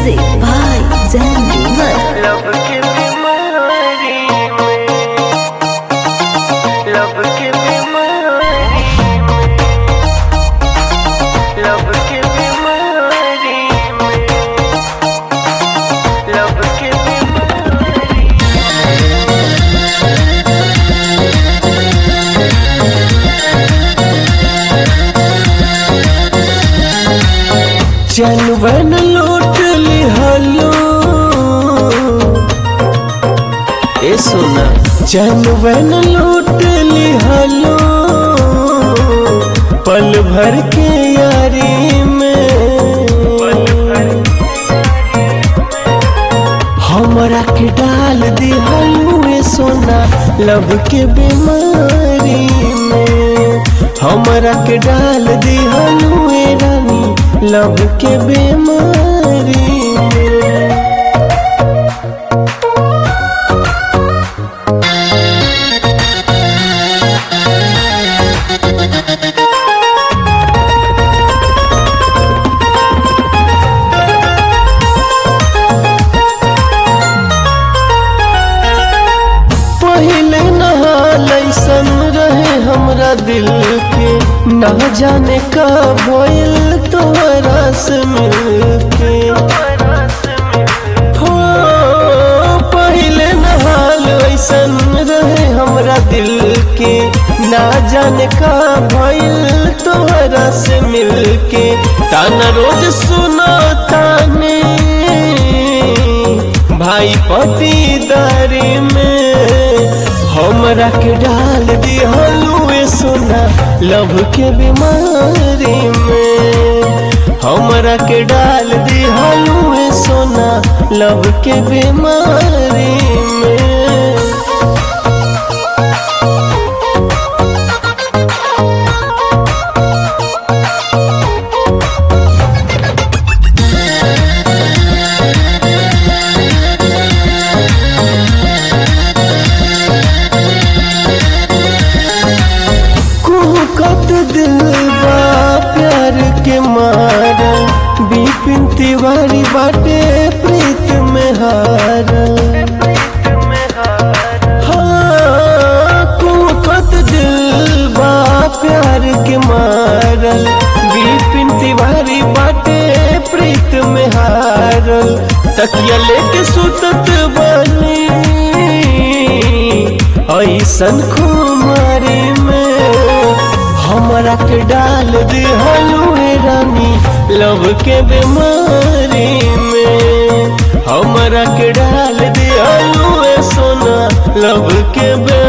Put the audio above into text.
Music by Zen Lever. लब के बीमारी में लब के बीमारी में लब के बीमारी में लब के बीमारी चलवन लूट लिहलो ए सोना चलवन लूट लिहलो पल भर के यारी में हमरा के डाल दिहलू ए सोना लब के बीमारी में हमरा के डाल दिहलू ए रानी लब के बीमारी में पहले नहाल ऐसन रहे हमरा दिल के ना जाने का भइल तोहरा से मिलके हो पहले नहाल ऐसन रहे हमरा दिल के ना जाने का भइल तोहरा से मिलके ताना रोज सुना ताने भाई पतिदारी में हमरा के डाल दिहलुए सोना लव के बीमारी में हमरा के डाल दिहलुए सोना लव के बीमारी में कुहकत दिल बा प्यार के मारा बिपिन तिवारी बाटे प्रीत में हारल हाँ, कुहकत दिल बा प्यार के मारल बिपिन तिवारी बाटे प्रीत में हारल तकिया लेके सुतत बनी ऐसन खुमारी में हमरा के डाल दिहलू रानी लव के बीमारी में हमरा के डाल दिहलू सोना लव के बीमारी